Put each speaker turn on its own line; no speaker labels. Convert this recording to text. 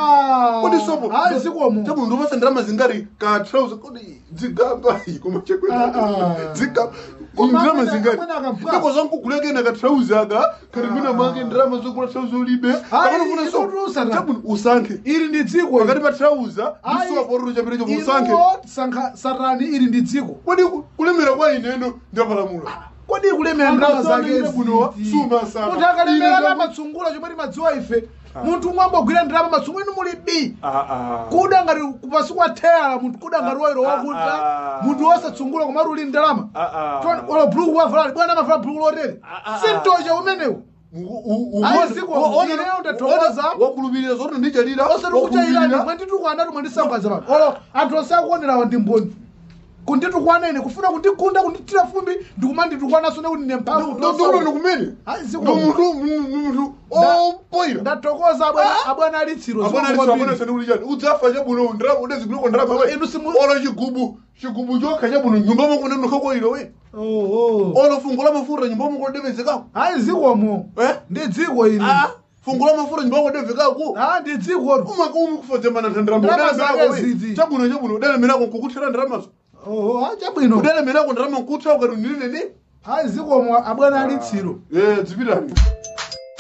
kodi sopo
hayi zikomo
chabu ndopasa ndirama zingari ka trouser kodi dzigamba koma
Ah,
chekwena
ah.
dzigamba
Koma
ndirama
amene-
zingari
amene akabva.
ndiko zankugulekena ka trouser aka kati mina mange ndirama zokula trouser ulibe
Hayi, ikuti usana.
chabu usankhe
ili ndi dziko
pakati pa trouser
Hayi.
ndisuwa pororo chapita chopo usankhe
inuwo sankha satani ili ndi dziko
kodi ku- kulemera kwa ineno ndapalamula
kodi kulemera ndalama zake
bunowa
ziti?
suma sana
munthu akalemera amatsungula chomwe timadziwa ife munthu umwe ambogwira ndalama matsungula inu muli b kuda ngati kupasi kwa thera munthu kuda ngati wairo wakuta
ah.
munthu wosatsungula komati uli ndalama olo buluku wavala bwana amavala buluku lotere sintocha umenewu Hayi, ziko, ineyo ndathokoza.
wakulupirira zoti ndichalira
osati kuchairani mwanditukwana tu mwandisangaza pano olo anthu osakuonerawa ndi mboni kunditukwana ine kufuna kundigunda kunditira fumbi ndikumanditukwanaso nekuti ine mphamvu
ndikuti kumene
Hayi, ziko.
ndo munthu opoira
ndathokoza abwana- abwana alitsiro
abona sanikulichani udzafa chabuno ndirama udeziguleko ndirama we
Inu simu-
olo chigubu chigubu chokha chabuno nyumba makuna nokhakoira we olo fungo la mafuta nyumba makodevedzekako
hayi zikomo
eh
ndi dziko ili
fungo la mafuta nyumba makodevekako
Ah, ndi dziko
umakumi kufadzemana
Ndirama zake ziti.
chabuno chabuno udalemerako nkukuthira ndiramazo
oho hayi chabwino
udalemerako ndirama nkutha ukati ndinene
hayi zikomo abwana alitsiro
eh dzipitani